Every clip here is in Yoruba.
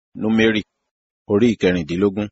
Númérì orí ìkẹrìndínlógún.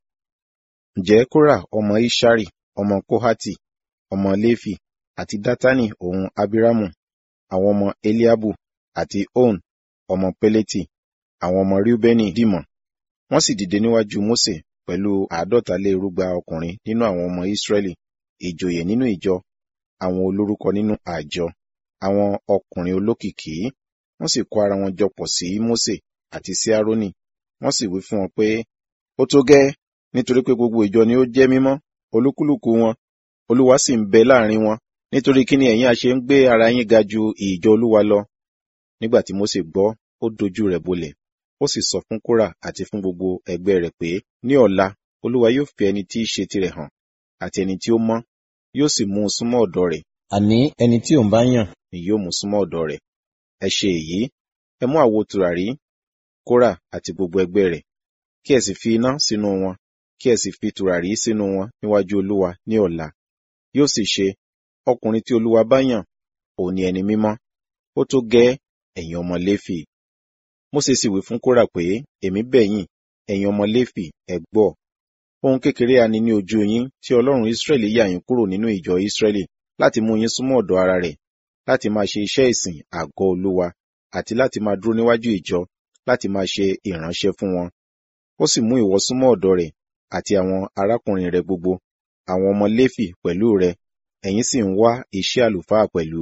Ǹjẹ́ Kórà ọmọ Iṣari, ọmọ Kóhátì, ọmọ Léfì, àti Dátánì òun Abírámù, àwọn ọmọ Eliabu, àti On, ọmọ Péleti, àwọn ọmọ Reubeni dìmọ̀. Wọ́n sì dìde níwájú Mósè pẹ̀lú àádọ́ta lé irúgba ọkùnrin nínú àwọn ọmọ Ísírẹ́lì, ìjòyè nínú ìjọ, àwọn olórúkọ nínú àjọ, àwọn ọkùnrin olókìkí. Wọ́n sì kó ara wọn jọ pọ̀ sí Mósè àti sí Árónì. Wọ́n sì wí fún wọn pé, ó tó gẹ́ẹ́, nítorí pé gbogbo ìjọ ni ó jẹ́ mímọ́, olúkúlùkù wọn. Olúwa sì ń bẹ láàrin wọn. Nítorí kí ni ẹ̀yin a ṣe ń gbé ara yín ga ju ìjọ Olúwa lọ? Nígbà tí Mósè gbọ́, ó dojú rẹ̀ bolẹ̀. Ó sì sọ fún Kórà àti fún gbogbo ẹgbẹ́ rẹ̀ pé, ní ọ̀la Olúwa yóò fi ẹni tí í ṣe tirẹ̀ hàn, àti ẹni tí ó mọ́, yóò sì mú un súnmọ́ ọ̀dọ̀ rẹ̀. Àní ẹni tí òun bá yàn ni yóò mú súnmọ́ ọ̀dọ̀ rẹ̀. Ẹ ṣe èyí, ẹ mú àwo tùràrí, Kórà àti gbogbo ẹgbẹ́ rẹ̀, kí ẹ sì fi iná sínú wọn, kí ẹ sì fi tùràrí sínú wọn níwájú Olúwa ní ọ̀la. Yóò sì ṣe, ọkùnrin tí Olúwa bá yàn, òun ni ẹni mímọ́. Ó tó gẹ́ẹ́, ẹ̀yin ọmọ Léfì. Mósè sì wí fún Kórà pé, èmi bẹ̀ yín, ẹ̀yin ọmọ Léfì, ẹ gbọ́. Ohun kékeré a ní ní ojú yín tí Ọlọ́run Ísírẹ́lì yà yín kúrò nínú ìjọ Ísírẹ́lì láti mú yín súnmọ́ ọ̀dọ̀ ara rẹ̀, láti máa ṣe iṣẹ́ ìsìn àgọ́ Olúwa, àti láti máa dúró níwájú ìjọ, láti máa ṣe ìránṣẹ́ fún wọn. Ó sì mú ìwọ súnmọ́ ọ̀dọ̀ rẹ̀, àti àwọn arákùnrin rẹ̀ gbogbo, àwọn ọmọ Léfì pẹ̀lú rẹ̀, ẹ̀yin sì ń wá iṣẹ́ àlùfáà pẹ̀lú.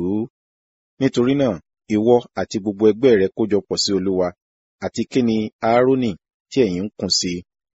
Nítorí náà, ìwọ àti gbogbo ẹgbẹ́ rẹ kójọpọ̀ sí Olúwa, àti kí ni Áárónì tí ẹ̀yin ń kùn sí.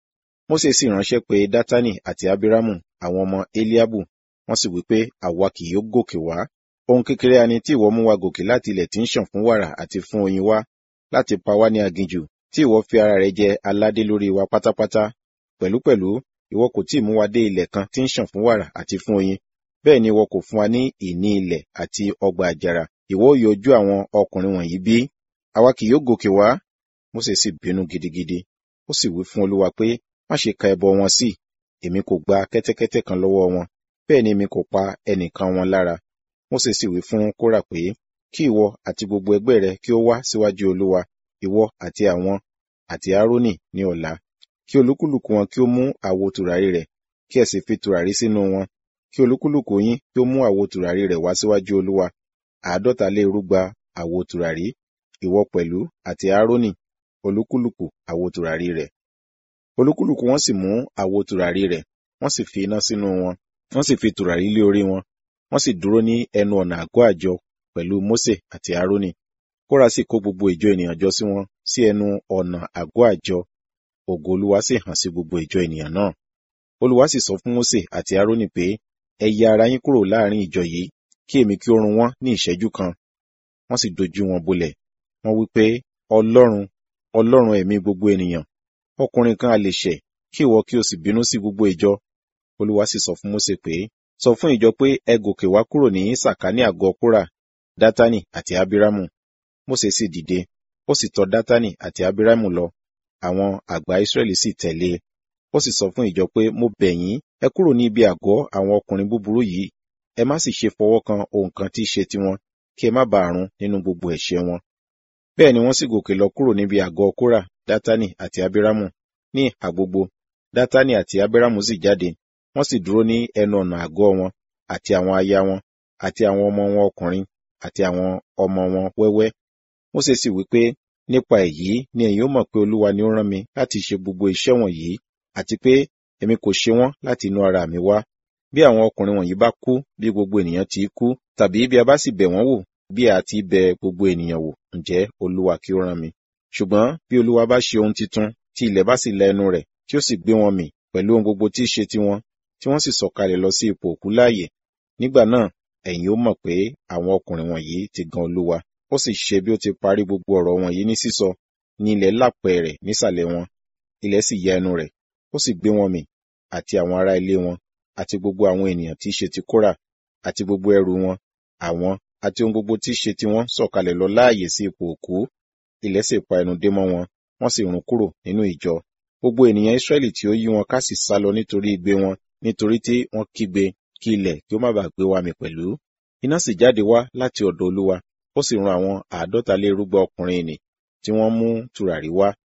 Mósè sì ránṣẹ́ pé Dátánì àti Abírámù, àwọn ọmọ Eliabu, wọ́n sì wí pé, àwa kì yóò gòkè wá. Ohun kékeré a ní tí ìwọ mú wa gòkè láti ilẹ̀ tí ń ṣàn fún wàrà àti fún oyin wá, láti pa wá ní aginjù, tí ìwọ fi ara rẹ jẹ aládé lórí wa pátápátá. Pẹ̀lúpẹ̀lú, ìwọ kò tí ì mú wa dé ilẹ̀ kan tí ń ṣàn fún wàrà àti fún oyin. Bẹ́ẹ̀ ni ìwọ kò fún wa ní ìní ilẹ̀ àti ọgbà àjàrà. Ìwọ ó yọjú àwọn ọkùnrin wọ̀nyí bí? Àwa kì yóò gòkè wá. Mósè sì bínú gidigidi. Ó sì wí fún Olúwa pé, má ṣe ka ẹbọ wọn sí. Èmi kò gba kẹ́tẹ́kẹ́tẹ́ kan lọ́wọ́ wọn. Bẹ́ẹ̀ ni èmi kò pa ẹnìkan wọn lára. Mósè sì wí fún Kórà pé, kí ìwọ àti gbogbo ẹgbẹ́ rẹ kí ó wá síwájú Olúwa, ìwọ àti àwọn àti Árónì ní ọ̀la. Kí olúkúlùkù wọn kí ó mú àwo tùràrí rẹ̀, kí ẹ sì fi tùràrí sínú wọn. Kí olúkúlùkù yín kí ó mú àwo tùràrí rẹ̀ wá síwájú Olúwa. Àádọ́ta lé irúgba àwo tùràrí, ìwọ pẹ̀lú àti Árónì, olúkúlùkù àwo tùràrí rẹ̀. Olúkúlùkù wọn sì mú àwo tùràrí rẹ̀, wọ́n sì fi iná sínú wọn, wọ́n sì fi tùràrí lé orí wọn, wọ́n sì dúró ní ẹnu ọ̀nà àgọ́ àjọ pẹ̀lú Mósè àti Árónì. Kórà sì kó gbogbo ìjọ ènìyàn jọ sí wọn sí ẹnu ọ̀nà àgọ́ àjọ. Ògo Olúwa sì hàn sí gbogbo ìjọ ènìyàn náà. Olúwa sì sọ fún Mósè àti Árónì pé, ẹ ya ara yín kúrò láàrin ìjọ yìí, kí èmi kí ó run wọ́n ní ìṣẹ́jú kan. Wọ́n sì dojú wọn bolẹ̀. Wọ́n wí pé, Ọlọ́run, Ọlọ́run ẹ̀mí gbogbo ènìyàn, ọkùnrin kan a lè ṣẹ̀, kí ìwọ kí o sì bínú sí gbogbo ìjọ. Olúwa sì sọ fún Mósè pé, sọ fún ìjọ pé ẹ gòkè wá kúrò ní sàkání àgọ́ Kórà, Dátánì àti Abírámù. Mósè sì dìde, ó sì tọ̀ Dátánì àti Abírámù lọ. Àwọn àgbà Ísírẹ́lì sì tẹ̀lé e. Ó sì sọ fún ìjọ pé, mo bẹ̀ yín, ẹ kúrò ní ibi àgọ́ àwọn ọkùnrin búburú yìí. Ẹ má sì ṣe fọwọ́ kan ohun kan tí í ṣe tiwọn, kí ẹ má bàa run nínú gbogbo ẹ̀ṣẹ̀ wọn. Bẹ́ẹ̀ ni wọ́n sì gòkè lọ kúrò níbi àgọ́ Kórà, Dátánì àti Abírámù ní ìhà gbogbo. Dátánì àti Abírámù sì jáde, wọ́n sì dúró ní ẹnu ọ̀nà àgọ́ wọn, àti àwọn aya wọn, àti àwọn ọmọ wọn ọkùnrin, àti àwọn ọmọ wọn wẹ́wẹ́. Mósè sì wí pé, nípa èyí ni ẹ̀yin ó mọ̀ pé Olúwa ni ó rán mi láti ṣe gbogbo iṣẹ́ wọ̀nyí, àti pé èmi kò ṣe wọ́n láti inú ara mi wá. Bí àwọn ọkùnrin wọ̀nyí bá kú bí gbogbo ènìyàn ti kú, tàbí bí a bá sì bẹ̀ wọ́n wò bí a ti bẹ gbogbo ènìyàn wò, ǹjẹ́ Olúwa kí ó rán mi. Ṣùgbọ́n bí Olúwa bá ṣe ohun titun, tí ilẹ̀ bá sì la ẹnu rẹ̀, tí ó sì gbé wọn mì pẹ̀lú ohun gbogbo tí í ṣe tiwọn, tí wọ́n sì sọ̀kalẹ̀ lọ sí ipò òkú láàyè. Nígbà náà, ẹ̀yin ó mọ̀ pé àwọn ọkùnrin wọ̀nyí ti gan Olúwa. Ó sì ṣe bí ó ti parí gbogbo ọ̀rọ̀ wọ̀nyí ní sísọ, ní ilẹ̀ lápẹ̀ rẹ̀ nísàlẹ̀ wọn. Ilẹ̀ sì ya ẹnu rẹ̀, ó sì gbé wọn mì, àti àwọn ará ilé wọn, àti gbogbo àwọn ènìyàn tí í ṣe ti Kórà, àti gbogbo ẹrù wọn, àwọn àti ohun gbogbo tí í ṣe tiwọn sọ̀kalẹ̀ lọ láàyè sí ipò òkú. Ilẹ̀ sì pa ẹnu dé mọ́ wọn, wọ́n sì run kúrò nínú ìjọ. Gbogbo ènìyàn Ísírẹ́lì tí ó yí wọn ká sì sálọ nítorí igbe wọn, nítorí tí wọ́n kígbe kí ilẹ̀ kí ó má bàa gbé wa mì pẹ̀lú. Iná sì jáde wá láti ọ̀dọ̀ Olúwa, ó sì run àwọn àádọ́ta lé irúgbà ọkùnrin ìnì tí wọ́n mú tùràrí wá.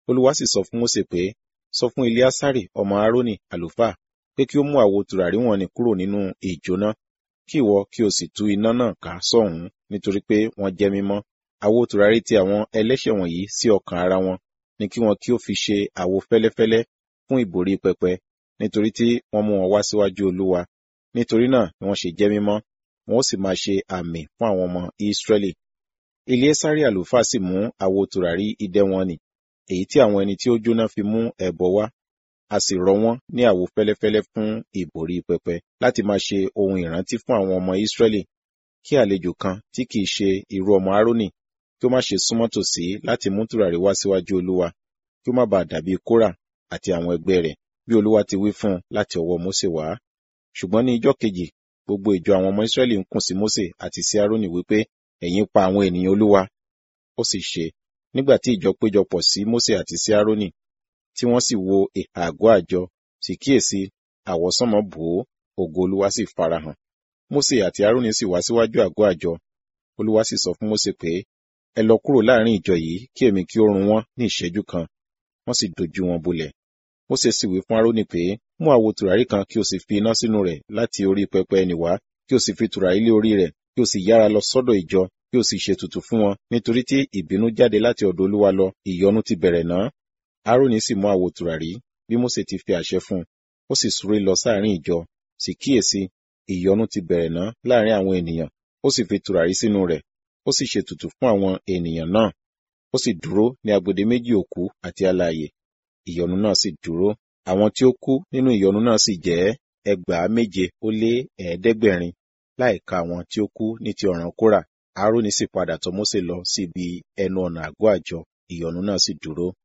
olúwa sì sọ fún mósè pé sọ fún eleasari ọmọ aaroni àlùfáà pé kí ó mú àwo tùràrí wọn ni kúrò nínú ìjóná kí ìwọ kí o sì tú iná náà ká sọ́hùn nítorí pé wọ́n jẹ́ mímọ́ àwo tùràrí ti àwọn ẹlẹ́ṣẹ̀ wọ̀nyí sí ọkàn ara wọn ni kí wọn kí ó fi ṣe àwo fẹ́lẹ́fẹ́lẹ́ fún ìbòrí pẹpẹ nítorí tí wọ́n mú wọn wá síwájú olúwa nítorí náà ni wọ́n ṣe jẹ́ mímọ́ wọn ó sì máa ṣe àmì fún àwọn ọmọ ìsírẹ́lì eleasari àlùfáà sì mú àwo tùràrí idẹ wọn nì èyí tí àwọn ẹni tí ó jóná fi mú ẹbọ wá a sì rọ wọ́n ní àwo fẹ́lẹ́fẹ́lẹ́ fún ìbòrí pẹpẹ láti máa ṣe ohun ìrántí fún àwọn ọmọ ìsírẹ́lì kí àlejò kan tí kìí ṣe irú ọmọ aaroni kí ó má ṣe súnmọ́ tòsí láti mú tùràrí wá síwájú olúwa kí ó má bàa dàbí kórà àti àwọn ẹgbẹ́ rẹ̀ bí olúwa ti wí fún un láti ọwọ́ mósè wá ṣùgbọ́n ní ijọ́ kejì gbogbo ìjọ àwọn ọmọ ìsírẹ́lì ń kùn sí mósè àti sí aaroni wípé ẹ̀yin pa àwọn ènìyàn olúwa ó sì ṣe nígbà tí ìjọ péjọpọ̀ sí mósè àti sí aaroni tí wọ́n sì wo ìhà àgọ́ àjọ sì kíyèsí àwọsánmọ̀ bò ó ògo olúwa sì farahàn mósè àti aaroni sì wá síwájú àgọ́ àjọ olúwa sì sọ fún mósè pé ẹ lọ kúrò láàrin ìjọ yìí kí èmi kí ó run wọ́n ní ìṣẹ́jú kan wọ́n sì dojú wọn bolẹ̀ mósè sì wí fún aaroni pé mú àwo tùràrí kan kí o sì fi iná sínú rẹ̀ láti orí pẹpẹ ẹnì wá kí o sì fi tùràrí lé orí rẹ̀ kí o sì yára lọ sọ́dọ̀ ìjọ kí o sì ṣètùtù fún wọn nítorí tí ìbínú jáde láti ọ̀dọ̀ olúwa lọ ìyọnu ti bẹ̀rẹ̀ náà aaroni sì mú àwo tùràrí bí mósè ti fi àṣẹ fún un ó sì súré lọ sáàrin ìjọ sì kíyèsí ìyọnu ti bẹ̀rẹ̀ náà láàrin àwọn ènìyàn ó sì fi tùràrí sínú rẹ̀ ó sì ṣètùtù fún àwọn ènìyàn náà ó sì dúró ní agbede méjì òkú àti alààyè ìyọnu náà sì dúró àwọn tí ó kú nínú ìyọnu náà sì jẹ́ ẹgbàá méje ó lé ẹ̀ẹ́dẹ́gbẹ̀rin láìka àwọn tí ó kú ní ti ọ̀ràn kórà aaroni sì padà tọ̀ mósè lọ síbi ẹnu ọ̀nà àgọ́ àjọ ìyọnu náà sì dúró